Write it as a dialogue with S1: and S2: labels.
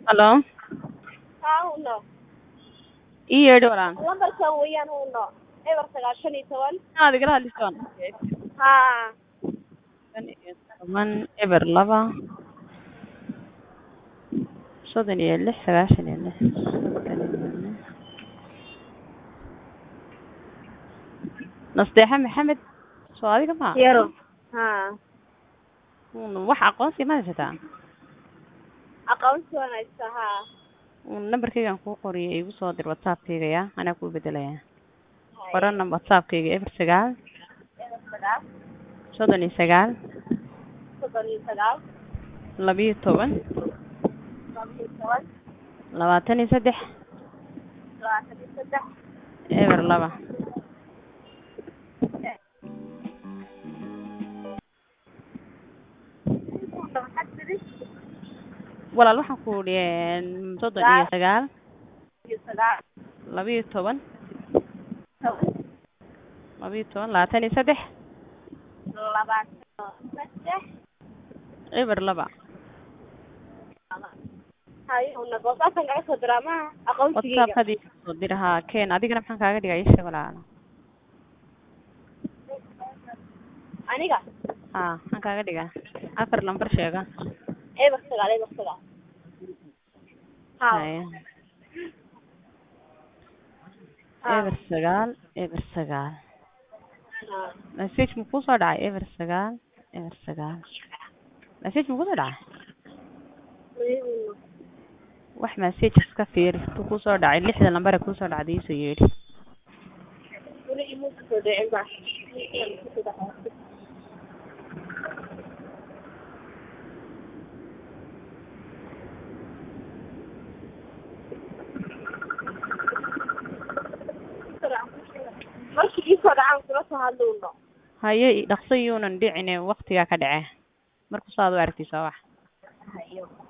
S1: Halo
S2: haa huno
S1: ii yeedhi walaan
S2: lambarkan weeyaan huno eber sagaashan iyo toban
S1: inaad igala hadlisoon
S2: haa
S1: shan iyo toban eber laba soddon iyo lix sagaashan iyo lix soddon iyo lix nasteexa maxamed soo adiga ma
S2: yaro haa
S1: un wax aqoonsi ma haysataa
S2: aqoonsi waan haystaa haa
S1: un nambarkaygaan kuu qoriyay igu soo dir whatsappkayga ya anaa kuu bedelaya qorana whatsappkayga eber sagaal
S2: eber sagaal
S1: soddon iyo sagaal
S2: soddon iyo sagaal
S1: labiyo toban
S2: laba iyo toban
S1: labaatan iyo saddex
S2: labaatan iyo saddex
S1: eber laba
S2: maxaad tidhi
S1: walaal waxaan ku idhi soddon iyo sagaal
S2: iyo sagaal
S1: labiyo toban
S2: toban
S1: labiyo toban labaatan iyo saddex
S2: labaatan saddex
S1: eber laba
S2: hayo huna whatsappkan kaga soo diraa maha aqoonsigeyga
S1: whatsappkadii soo dirahaa ken adigana maxaan kaaga dhigaa isha walaalo
S2: aniga
S1: ha maxaan kaaga dhigaa afar lambar sheega
S2: eber sagaal eber sagaal haa
S1: haya
S2: haa
S1: eber sagaal eber sagaal
S2: haa
S1: message ma kusoo dhacay eber sagaal eber sagaal message ma kusoo dhacay
S2: Mayuuna.
S1: wax message iska fiiri intuu kusoo dhacay lixda lambare kusoo dhacday iisoo yeedhi
S2: weli ima soo dhicin ba markii iisoo dhacaan kula soo hadlowno
S1: haye dhaqso yuunan dhicine waktigaa ka dhace marku saad u aragtay soo wax
S2: hayo